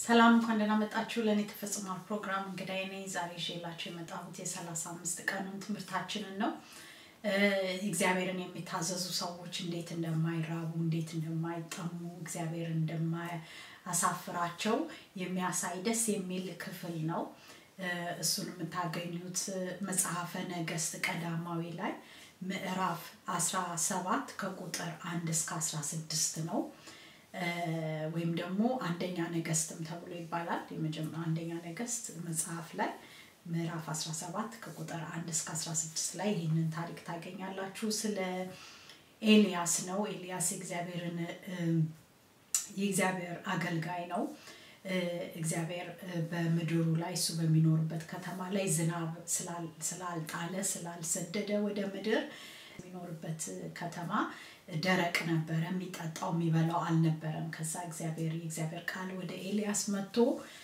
ሰላም እንኳን ደህና መጣችሁ። ለእኔ ተፈጽሟል ፕሮግራም እንግዳይ ነኝ። ዛሬ ይዤላችሁ የመጣሁት የሰላሳ አምስት ቀኑን ትምህርታችንን ነው። እግዚአብሔርን የሚታዘዙ ሰዎች እንዴት እንደማይራቡ እንዴት እንደማይጠሙ እግዚአብሔር እንደማያሳፍራቸው የሚያሳይ ደስ የሚል ክፍል ነው። እሱን የምታገኙት መጽሐፈ ነገስት ቀዳማዊ ላይ ምዕራፍ 17 ከቁጥር አንድ እስከ 16 ነው። ወይም ደግሞ አንደኛ ነገስትም ተብሎ ይባላል። የመጀመሪያ አንደኛ ነገስት መጽሐፍ ላይ ምዕራፍ 17 ከቁጥር 1 እስከ 16 ላይ ይህንን ታሪክ ታገኛላችሁ። ስለ ኤልያስ ነው። ኤልያስ የእግዚአብሔርን የእግዚአብሔር አገልጋይ ነው። እግዚአብሔር በምድሩ ላይ እሱ በሚኖርበት ከተማ ላይ ዝናብ ስላልጣለ ስላልሰደደ ወደ ምድር የሚኖርበት ከተማ ደረቅ ነበረ። የሚጠጣው የሚበላው አልነበረም። ከዛ እግዚአብሔር የእግዚአብሔር ቃል ወደ ኤልያስ መጥቶ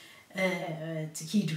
ሂድ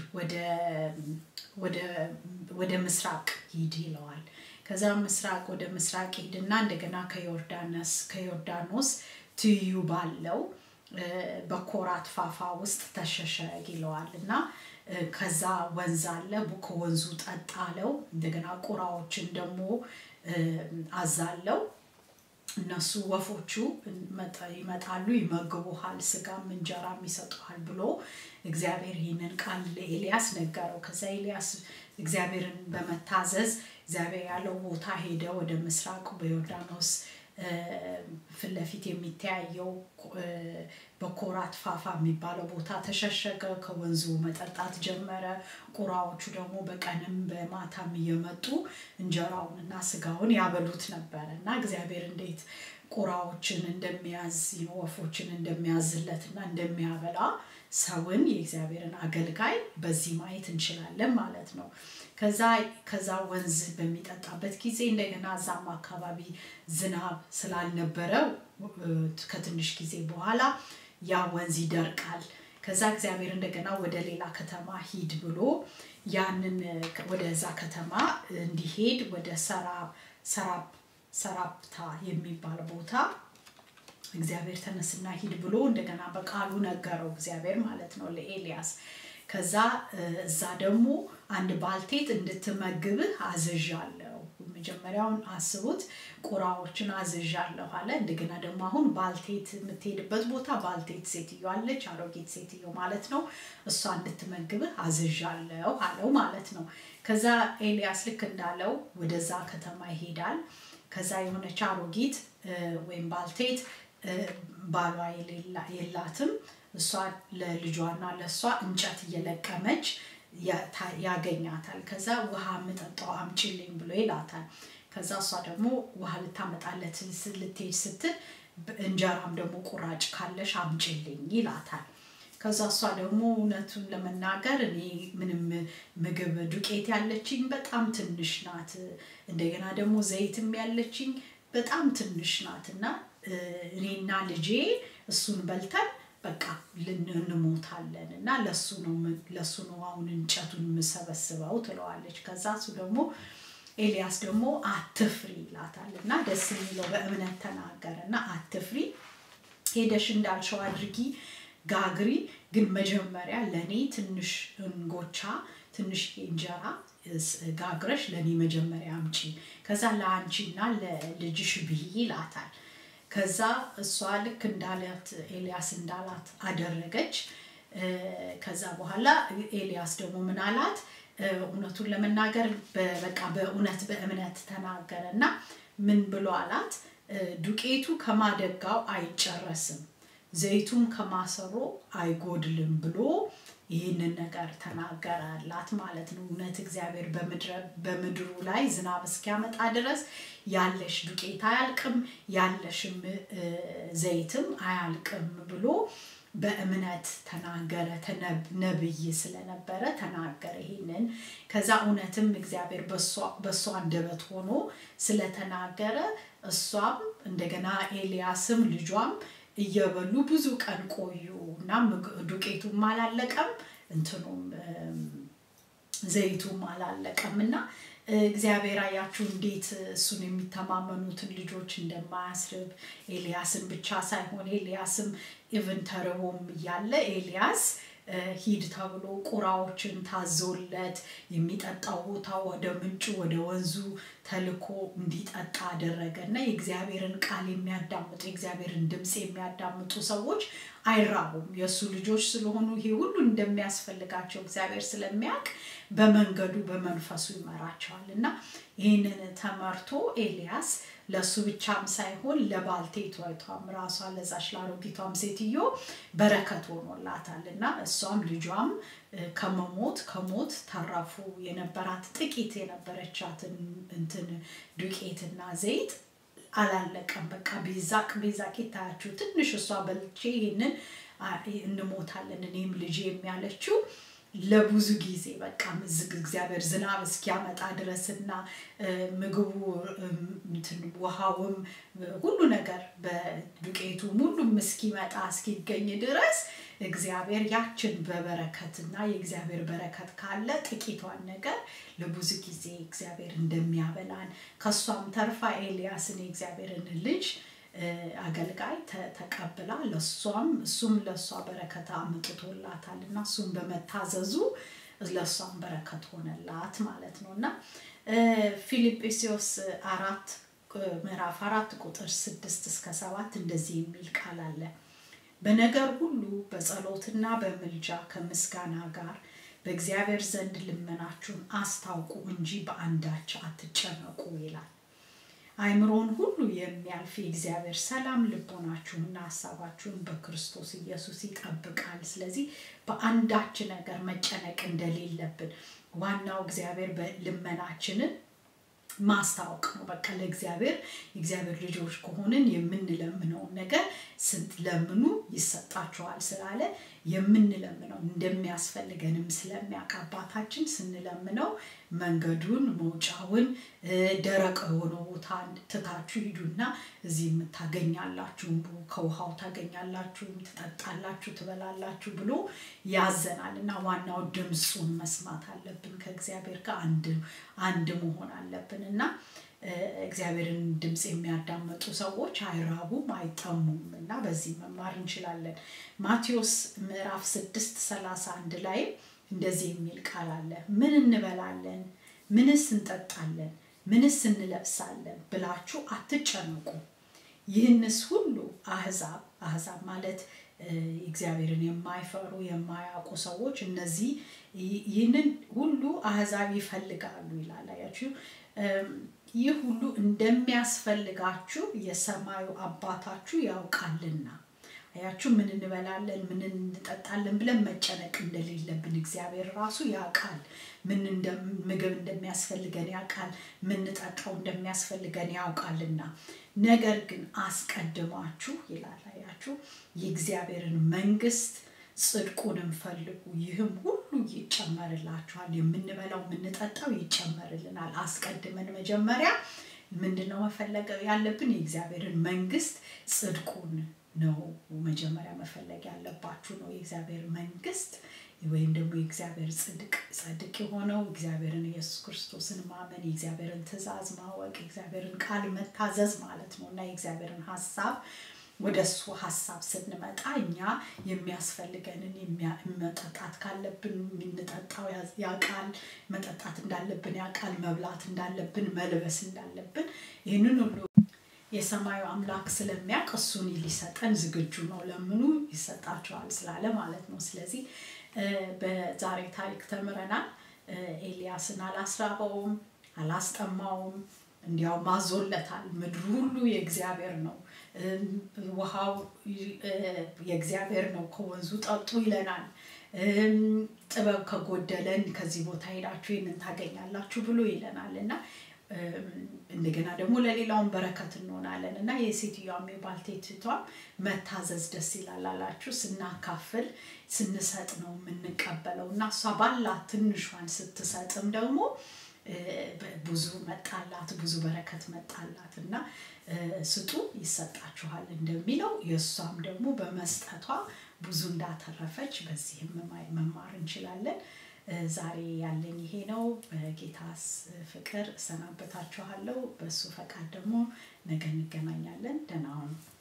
ወደ ምስራቅ ሂድ ይለዋል። ከዛ ምስራቅ ወደ ምስራቅ ሂድና እንደገና ከዮርዳኖስ ከዮርዳኖስ ትይዩ ባለው በኮራት ፋፋ ውስጥ ተሸሸግ ይለዋል እና ከዛ ወንዝ አለ ከወንዙ ጠጣ አለው። እንደገና ቁራዎችን ደግሞ አዛለው እነሱ ወፎቹ ይመጣሉ፣ ይመግቡሃል፣ ስጋም እንጀራም ይሰጡሃል ብሎ እግዚአብሔር ይህንን ቃል ለኤልያስ ነገረው። ከዛ ኤልያስ እግዚአብሔርን በመታዘዝ እግዚአብሔር ያለው ቦታ ሄደ። ወደ ምስራቅ በዮርዳኖስ ፊት ለፊት የሚተያየው በኮራት ፋፋ የሚባለው ቦታ ተሸሸገ። ከወንዙ መጠጣት ጀመረ። ቁራዎቹ ደግሞ በቀንም በማታም እየመጡ እንጀራውን እና ስጋውን ያበሉት ነበረ እና እግዚአብሔር እንዴት ቁራዎችን እንደሚያዝ ወፎችን እንደሚያዝለት እና እንደሚያበላ ሰውን የእግዚአብሔርን አገልጋይ በዚህ ማየት እንችላለን ማለት ነው። ከዛ ከዛ ወንዝ በሚጠጣበት ጊዜ እንደገና እዛም አካባቢ ዝናብ ስላልነበረ ከትንሽ ጊዜ በኋላ ያ ወንዝ ይደርቃል። ከዛ እግዚአብሔር እንደገና ወደ ሌላ ከተማ ሂድ ብሎ ያንን ወደዛ ከተማ እንዲሄድ ወደ ሰራፕታ የሚባል ቦታ እግዚአብሔር ተነስና ሂድ ብሎ እንደገና በቃሉ ነገረው እግዚአብሔር ማለት ነው ለኤልያስ። ከዛ እዛ ደግሞ አንድ ባልቴት እንድትመግብህ አዝዣለሁ። መጀመሪያውን አስቡት፣ ቁራዎችን አዝዣለሁ አለ። እንደገና ደግሞ አሁን ባልቴት የምትሄድበት ቦታ ባልቴት ሴትዮ አለች፣ አሮጊት ሴትዮ ማለት ነው። እሷ እንድትመግብህ አዝዣለሁ አለው ማለት ነው። ከዛ ኤልያስ ልክ እንዳለው ወደዛ ከተማ ይሄዳል። ከዛ የሆነች አሮጊት ወይም ባልቴት ባሏ የላትም እሷ ለልጇና ለእሷ እንጨት እየለቀመች ያገኛታል። ከዛ ውሃ የምጠጣው አምጪልኝ ብሎ ይላታል። ከዛ እሷ ደግሞ ውሃ ልታመጣለት ልትሄድ ስትል እንጀራም ደግሞ ቁራጭ ካለሽ አምጪልኝ ይላታል። ከዛ እሷ ደግሞ እውነቱን ለመናገር እኔ ምንም ምግብ ዱቄት ያለችኝ በጣም ትንሽ ናት፣ እንደገና ደግሞ ዘይትም ያለችኝ በጣም ትንሽ ናት እና እኔና ልጄ እሱን በልተን በቃ እንሞታለን እና ለሱ ነው ለሱ ነው አሁን እንጨቱን የምሰበስበው ትለዋለች። ከዛ እሱ ደግሞ ኤልያስ ደግሞ አትፍሪ ይላታል እና ደስ የሚለው በእምነት ተናገረ እና አትፍሪ፣ ሄደሽ እንዳልሸው አድርጊ፣ ጋግሪ፣ ግን መጀመሪያ ለእኔ ትንሽ እንጎቻ ትንሽ እንጀራ ጋግረሽ ለእኔ መጀመሪያ አምጪ፣ ከዛ ለአንቺና ለልጅሽ ብይ ይላታል። ከዛ እሷ ልክ እንዳላት ኤልያስ እንዳላት አደረገች። ከዛ በኋላ ኤልያስ ደግሞ ምን አላት? እውነቱን ለመናገር በቃ በእውነት በእምነት ተናገረ እና ምን ብሎ አላት? ዱቄቱ ከማደጋው አይጨረስም፣ ዘይቱም ከማሰሮ አይጎድልም ብሎ ይህንን ነገር ተናገራላት ማለት ነው። እውነት እግዚአብሔር በምድሩ ላይ ዝናብ እስኪያመጣ ድረስ ያለሽ ዱቄት አያልቅም፣ ያለሽም ዘይትም አያልቅም ብሎ በእምነት ተናገረ። ነብይ ስለነበረ ተናገረ ይሄንን። ከዛ እውነትም እግዚአብሔር በእሷ አንደበት ሆኖ ስለተናገረ እሷም እንደገና ኤልያስም ልጇም እየበሉ ብዙ ቀን ቆዩ እና ዱቄቱም አላለቀም እንትኑም ዘይቱም አላለቀም እና እግዚአብሔር አያችሁ እንዴት እሱን የሚተማመኑትን ልጆች እንደማያስርብ ኤልያስን ብቻ ሳይሆን ኤልያስም ኢቭን ተርቦም እያለ ኤልያስ ሂድ ተብሎ ቁራዎችን ታዞለት የሚጠጣው ቦታ ወደ ምንጩ ወደ ወንዙ ተልኮ እንዲጠጣ አደረገ እና የእግዚአብሔርን ቃል የሚያዳምጡ የእግዚአብሔርን ድምፅ የሚያዳምጡ ሰዎች አይራቡም። የእሱ ልጆች ስለሆኑ ይሄ ሁሉ እንደሚያስፈልጋቸው እግዚአብሔር ስለሚያውቅ በመንገዱ በመንፈሱ ይመራቸዋል እና ይህንን ተመርቶ ኤልያስ ለእሱ ብቻም ሳይሆን ለባልቴቷም ራሷ ለዛች ለአሮጊቷም ሴትዮ በረከት ሆኖላታል እና እሷም ልጇም ከመሞት ከሞት ተረፉ። የነበራት ጥቂት የነበረቻትን እንትን ዱቄትና ዘይት አላለቀም። በቃ ቤዛቅ ቤዛቅ ይታያችሁ ትንሽ እሷ በልቼ ይህንን እንሞታለን እኔም ልጅ የሚያለችው ለብዙ ጊዜ በቃ እግዚአብሔር ዝናብ እስኪያመጣ ድረስና ምግቡ ውሃውም ሁሉ ነገር በዱቄቱም ሁሉም እስኪመጣ እስኪገኝ ድረስ እግዚአብሔር ያችን በበረከትና የእግዚአብሔር በረከት ካለ ጥቂቷን ነገር ለብዙ ጊዜ እግዚአብሔር እንደሚያበላን ከእሷም ተርፋ ኤልያስን የእግዚአብሔርን ልጅ አገልጋይ ተቀብላ ለሷም እሱም ለእሷ በረከት አምጥቶላታል እና እሱም በመታዘዙ ለእሷም በረከት ሆነላት ማለት ነው እና ፊልጵስዮስ አራት ምዕራፍ አራት ቁጥር ስድስት እስከ ሰባት እንደዚህ የሚል ቃል አለ በነገር ሁሉ በጸሎትና በምልጃ ከምስጋና ጋር በእግዚአብሔር ዘንድ ልመናችሁን አስታውቁ እንጂ በአንዳች አትጨነቁ ይላል አይምሮን ሁሉ የሚያልፍ የእግዚአብሔር ሰላም ልቦናችሁንና ሀሳባችሁን በክርስቶስ ኢየሱስ ይጠብቃል። ስለዚህ በአንዳች ነገር መጨነቅ እንደሌለብን ዋናው እግዚአብሔር ልመናችንን ማስታወቅ ነው። በቃ ለእግዚአብሔር የእግዚአብሔር ልጆች ከሆንን የምንለምነውን ነገር ስትለምኑ ይሰጣችኋል ስላለ የምንለምነው እንደሚያስፈልገንም ስለሚያውቅ አባታችን ስንለምነው መንገዱን መውጫውን ደረቅ የሆነ ቦታ ትታችሁ ሂዱና እዚህ የምታገኛላችሁ ከውሃው ታገኛላችሁ ትጠጣላችሁ ትበላላችሁ ብሎ ያዘናል እና ዋናው ድምፁን መስማት አለብን ከእግዚአብሔር ጋር አንድ መሆን አለብን እና እግዚአብሔርን ድምፅ የሚያዳመጡ ሰዎች አይራቡም አይጠሙም እና በዚህ መማር እንችላለን ማቴዎስ ምዕራፍ ስድስት ሰላሳ አንድ ላይ እንደዚህ የሚል ቃል አለ ምን እንበላለን ምንስ እንጠጣለን ምንስ እንለብሳለን ብላችሁ አትጨነቁ ይህንስ ሁሉ አህዛብ አህዛብ ማለት እግዚአብሔርን የማይፈሩ የማያውቁ ሰዎች እነዚህ ይህንን ሁሉ አህዛብ ይፈልጋሉ ይላል አያችሁ ይህ ሁሉ እንደሚያስፈልጋችሁ የሰማዩ አባታችሁ ያውቃልና አያችሁ ምን እንበላለን ምን እንጠጣለን ብለን መጨነቅ እንደሌለብን እግዚአብሔር ራሱ ያውቃል ምን ምግብ እንደሚያስፈልገን ያውቃል ምንጠጣው እንደሚያስፈልገን ያውቃልና ነገር ግን አስቀድማችሁ ይላል አያችሁ የእግዚአብሔርን መንግስት ጽድቁንም ፈልጉ ይህም ሁሉ ይጨመርላችኋል የምንበላው የምንጠጣው ይጨመርልናል አስቀድመን መጀመሪያ ምንድነው መፈለግ ያለብን የእግዚአብሔርን መንግስት ጽድቁን ነው መጀመሪያ መፈለግ ያለባችሁ ነው የእግዚአብሔር መንግስት ወይም ደግሞ የእግዚአብሔር ጽድቅ ጸድቅ የሆነው እግዚአብሔርን ኢየሱስ ክርስቶስን ማመን የእግዚአብሔርን ትእዛዝ ማወቅ የእግዚአብሔርን ቃል መታዘዝ ማለት ነው እና የእግዚአብሔርን ሀሳብ ወደ እሱ ሀሳብ ስንመጣ እኛ የሚያስፈልገንን መጠጣት ካለብን የምንጠጣው ያቃል መጠጣት እንዳለብን ያቃል መብላት እንዳለብን መልበስ እንዳለብን ይህንን ሁሉ የሰማዩ አምላክ ስለሚያውቅ እሱን ሊሰጠን ዝግጁ ነው ለምኑ ይሰጣቸዋል ስላለ ማለት ነው ስለዚህ በዛሬ ታሪክ ተምረናል ኤልያስን አላስራበውም አላስጠማውም እንዲያውም አዞለታል ምድሩ ሁሉ የእግዚአብሔር ነው ውሃው የእግዚአብሔር ነው ከወንዙ ጠጡ ይለናል ጥበብ ከጎደለን ከዚህ ቦታ ሄዳችሁ ይህንን ታገኛላችሁ ብሎ ይለናል እና እንደገና ደግሞ ለሌላውን በረከት እንሆናለን እና የሴትዮዋም የባልቴትቷም መታዘዝ ደስ ይላል አላችሁ ስናካፍል ስንሰጥ ነው የምንቀበለው እና እሷ ባላት ትንሿን ስትሰጥም ደግሞ ብዙ መጣላት ብዙ በረከት መጣላት እና ስጡ ይሰጣችኋል እንደሚለው የእሷም ደግሞ በመስጠቷ ብዙ እንዳተረፈች በዚህም መማር እንችላለን ዛሬ ያለኝ ይሄ ነው። በጌታስ ፍቅር እሰናበታችኋለሁ። በእሱ ፈቃድ ደግሞ ነገ እንገናኛለን። ደህና ሁኑ።